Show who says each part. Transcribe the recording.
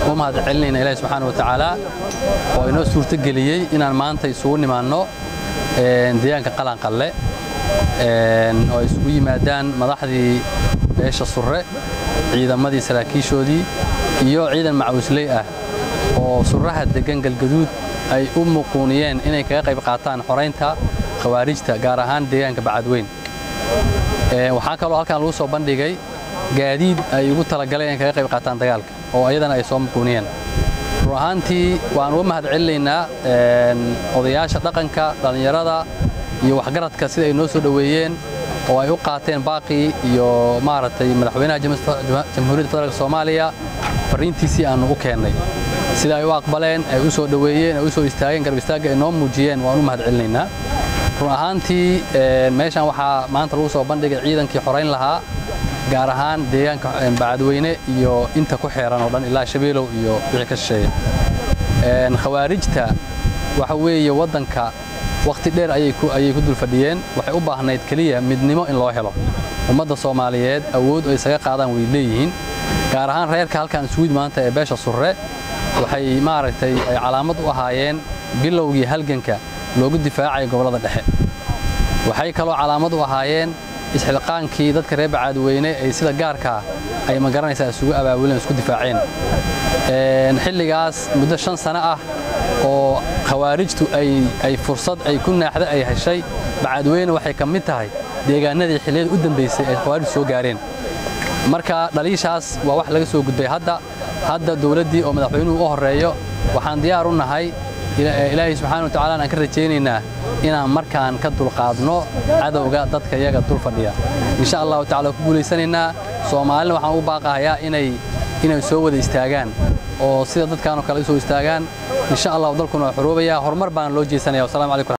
Speaker 1: u mahad celinayna ilaahi subxaana wa tacaala oo inoo suurtogeliyey inaan maanta isugu nimaanno deegaanka qalanqalle oo ay isugu yimaadaan madaxdii beesha surre ciidamadii saraakiishoodii iyo ciidan macawisley ah oo surraha deggan galgaduud ay u muquuniyeen inay kaga qayb qaataan xoraynta khawaarijta gaar ahaan deegaanka bacadweyn waxaa kaloo halkan lagu soo bandhigay gaadiid ay ugu talagaleen inay kaga qayb qaataan dagaalka oo ayadana ay soo muquuniyeen run ahaantii waan uga mahad celinaynaa odayaasha dhaqanka dhallinyarada iyo waxgaradka sida ay noo soo dhoweeyeen oo ay u qaateen baaqii iyo maaragtay madaxweynaha jamhuuriyadda federaalk soomaaliya fariintiisii aannu u keennay sida ay u aqbaleen ay u soo dhoweeyeen ay u soo istaageen garab istaagga ay noo muujiyeen waan u mahad celinaynaa run ahaantii meeshan waxaa maanta lagu soo bandhigay ciidankii xorayn lahaa gaar ahaan deegaanka bacadweyne iyo inta ku xeeran oo dhan ilaa shabeelow iyo wixii ka shisheeya khawaarijta waxa weeye waddanka wakhti dheer ayay ku dul fadhiyeen waxay u baahnayd keliya midnimo in loo helo ummadda soomaaliyeed awood oo isaga qaadaan way leeyihiin gaar ahaan reerka halkan isugu maanta ee beesha surre waxay maaragtay ay calaamad u ahaayeen bilowgii halganka loogu difaacaya gobollada dhexe waxay kaloo calaamad u ahaayeen isxilqaankii dadka reer bacaadweyne ay sida gaarkaa ay ma garanaysaa isugu abaabuleen isku difaaceen xilligaas muddo shan sano ah oo khawaarijtu ay fursad ay ku naaxda ay heshay bacaadweyne waxay ka mid tahay deegaanadii xilliyada u dambaysay ay khawaarijtu soo gaareen marka dhaliishaas waa wax laga soo gudbay hadda hadda dowladdii oo madaxweynuhu u horreeyo waxaan diyaar u nahay ilaahay subxaana wa tacala aan ka rajaynaynaa inaan markaan ka dulqaadno cadowga dadka iyaga dul fadhiya insha allahu tacala ku guulaysanaynaa soomaalina waxaan u baaqahayaa inay inay soo wada istaagaan oo sida dadkaanoo kale u soo istaagaan insha allahu dalkuna waa xoroobaya horumar baana loo jeesanaya wasalaamu calaykum